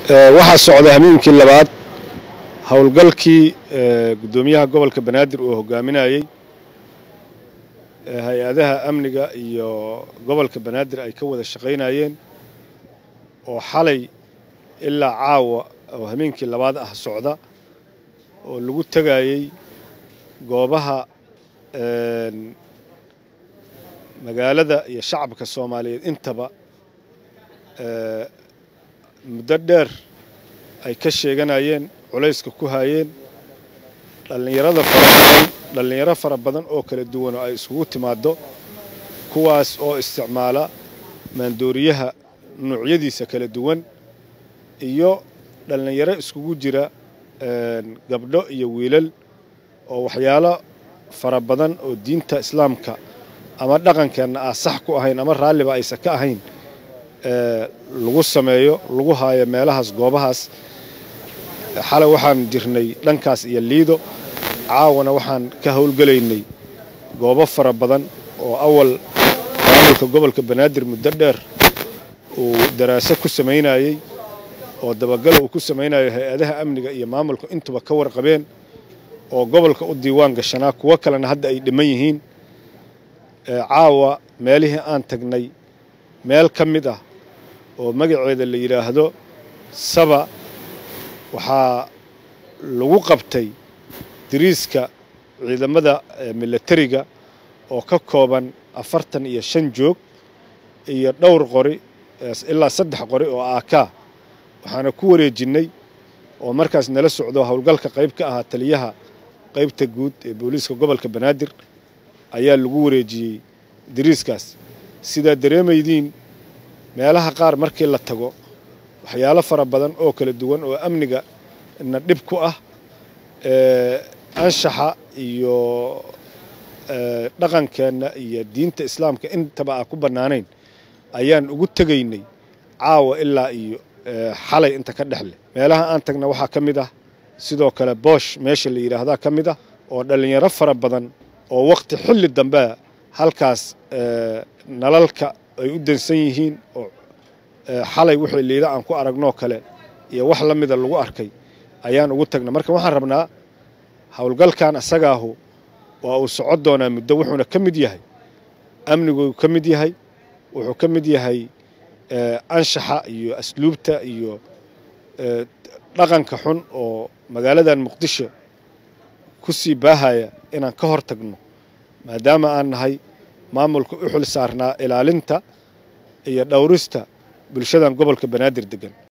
waxaa socda hameenkii labaad howlgalkii guddoomiyaha gobolka banaadir uu hogaaminayey hay-adaha amniga iyo gobolka banaadir ay ka wada shaqaynayeen oo xalay ilaa caawa oo hameenkii labaad ah socda oo lagu tegayey goobaha magaalada iyo shacabka soomaaliyeed intaba muddo dheer ay ka sheeganayeen culayska ku hayeen dhallinyarada fara badan dhallinyaro fara badan oo kala duwan oo ay isugu timaaddo kuwaas oo isticmaala maandooriyaha nuucyadiisa kala duwan iyo dhallinyaro iskugu jira gabdho iyo wiilal oo waxyaalo fara badan oo diinta islaamka ama dhaqankeenna ah sax ku ahayn ama raalliba aysan ka ahayn lagu sameeyo lagu haayo meelahaas goobahaas xalay waxaan jirnay dhankaas iyo liido caawana waxaan ka howlgelaynay goobo fara badan oo awal maamulka gobolka banaadir muddo dheer uu daraaso ku samaynayey oo dabagal uu ku samaynayo hay-adaha amniga iyo maamulka intuba ka warqabeen oo gobolka u diiwaan gashanaa kuwo kalena hadda ay dhiman yihiin caawa meelihii aan tagnay meel ka mid ah oo magaceeda la yidhaahdo saba waxaa lagu qabtay diriiska ciidamada milatariga oo ka kooban afartan iyo shan joog iyo dhowr qori ilaa saddex qori oo aakaa waxaana ku wareejinnay oo markaas nala socdo howlgalka qayb ka ahaa taliyaha qaybta guud ee booliiska gobolka banaadir ayaa lagu wareejiyey diriiskaas sidaa dareemaydiin meelaha qaar markii la tago waxyaalo fara badan oo kala duwan oo amniga na dhib ku ah anshaxa iyo dhaqankeenna iyo diinta islaamka intaba aan ku bannaanayn ayaan ugu tegaynay caawa ilaa iyo xalay inta ka dhexleh meelaha aan tagna waxaa ka mid ah sidoo kale boosh meesha la yidhaahdaa ka mid ah oo dhallinyaro fara badan oo wakhti xilli dambea halkaas nalalka ay u dansan yihiin oo xalay wixii liida aan ku aragnoo kale iyo wax la mida lagu arkay ayaan ugu tagna marka waxaan rabnaa howlgalkan asagaahu waa uu socon doonaa muddo wuxuuna ka mid yahay amniguu ka mid yahay wuxuu ka mid yahay anshaxa iyo asluubta iyo dhaqanka xun oo magaaladan muqdisho ku sii baahaya inaan ka hor tagno maadaama aan nahay maamulka u xil saarnaa ilaalinta iyo dhowrista bulshadan gobolka banaadir degan